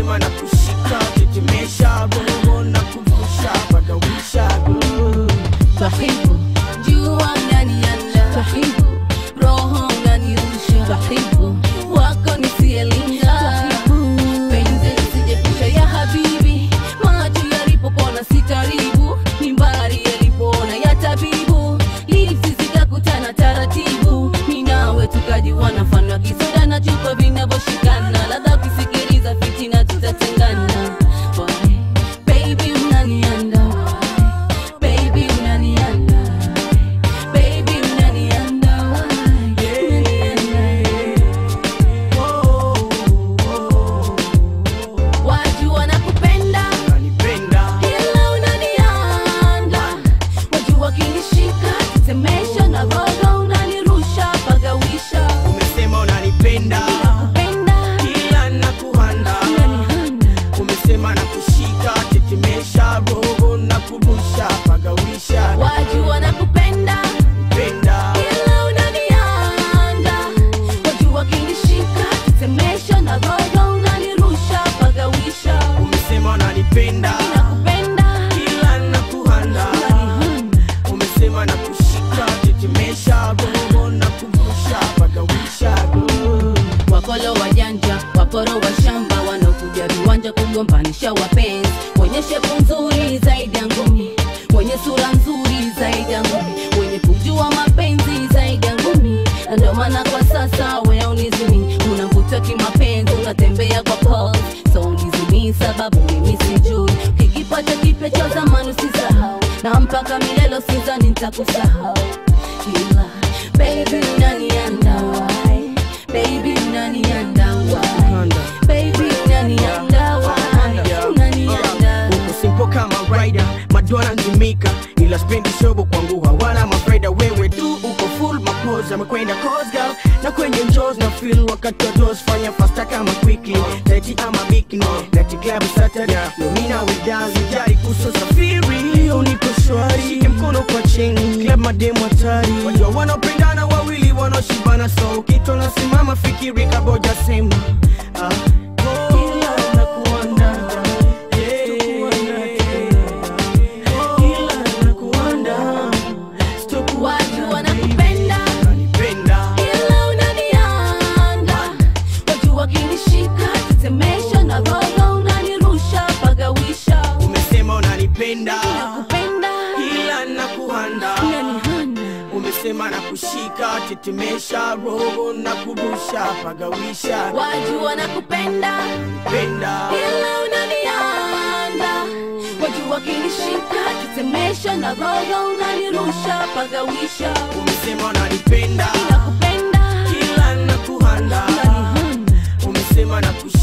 umesema na kushika tetemesha roho na kuvusha pagawisha Twahibu jua unanianda, twahibu roho unanirusha, twahibu wako nisielinga, penzi lisijepusha ya habibi, macho yalipopona si karibu, mimbari yalipoona ya tabibu, lipsi zikakutana taratibu, mi nawe tukajiwana mfano wa kisoda na chupa vinavyoshikana, ladha ukisikiliza fitina tutatengana. Why? Baby unanianda why? Baby unanianda Baby unanianda Unanianda Watu wanakupenda unanipenda ila unanianda Watu wakinishika tetemesha na roho unanirusha pagawisha umesema unanipenda Kupenda kila nakuhanda unanihanda umesema na kushika tetemesha roho na kurusha pagawisha Watu wanakupenda penda ila unanianda Watu wakinishika tetemesha na roho unanirusha pagawisha umesema unanipenda Nakupenda kila nakuhanda unanihanda umesema na kushika tetemesha roho na kurusha pagawisha wakolo wajanja waporo wa shamba wanaokuja viwanja kugombanisha wapenzi wenye shepu nzuri zaidi ya ngumi wenye sura nzuri zaidi ya ngumi wenye kujua mapenzi zaidi ya ngumi na ndio maana kwa sasa we unizimi unavutwa kimapenzi unatembea kwa pose so unizimi sababu mimi sijui kikipata kipya cha zamani usisahau na mpaka milelo sizani nitakusahau ila baby unanianda why baby unanianda why baby unanianda why unanianda uko simpo kama rider madona nzimika ila spendi shobo kwangu hawana mafaida wewe tu uko full mapoza amekwenda cause girl na kwenye njos na feel wakati wa dos fanya fasta kama quickly taiti ama bikini nati club saturday nomina widazi jari kuso safiri leo niko shwari shike mkono kwa chini club mademu hatari wajua wanaopendana wawili wanaoshibana so kitu nasimama fikiri kaboja sema ah. Ila nakuanda, yeah. Ila nakuanda, sitokuwa watu wanakupenda unanipenda. ila unanianda watu wakinishika tetemesha na roho unanirusha pagawisha umesema unanipenda nakupenda ila nakuhanda unanihanda umesema na kushika tetemesha roho na kurusha pagawisha watu wanakupenda penda ila unanianda watu wakinishika tetemesha na roho unanirusha pagawisha umesema unanipenda nakupenda ila nakuhanda unanihanda umesema na kushika